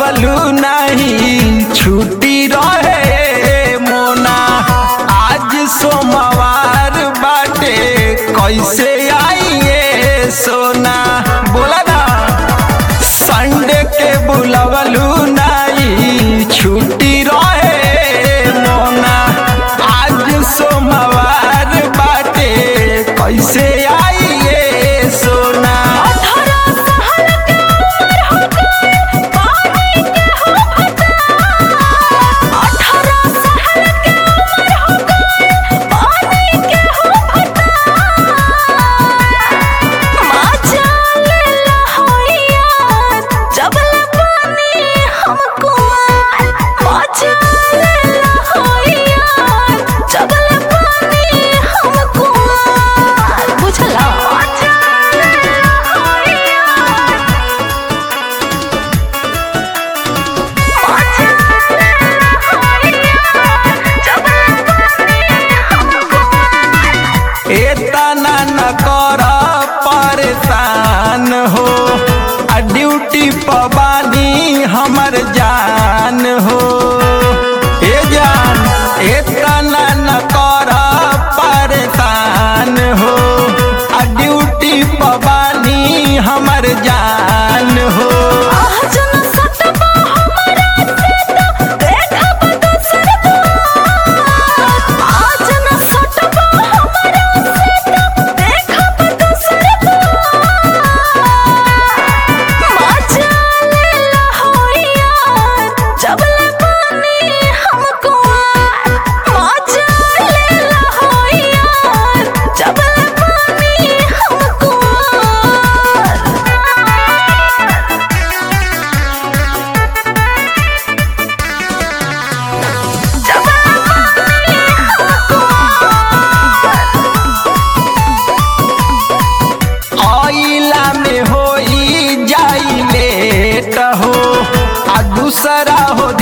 बुलवलू नहीं छुट्टी रहे मोना आज सोमवार बाटे कैसे आइए सोना बोला ना संडे के बुलवलू नहीं छुट्टी रहे मोना आज सोमवार बाटे कैसे आइए सोना अठारह साल के उम्र हो गए पानी के हो फटा अठारह साल के उम्र हो गए पानी के हो फटा माचा लेला होइया जब पानी हमको माचा लेला होइया जब पानी हमको बुझला माचा लेला होइया माचा लेला होइया जब पानी हमको एतना न कर परेशान हो आ ड्यूटी पबानी हमर जान हो ए जान एतना न कर परेशान हो आ ड्यूटी पबानी हमर जान हो आज न सटबा हमरा से तो देखब दोसर बात आज न सटबा हमरा से तो देखब दोसर बात मजा लेला होइया जब ले पानी हमको मजा लेला होइया जब ले पानी हमको जब पानी हमको आइला में होई जाई लेट हो आ दूसरा हो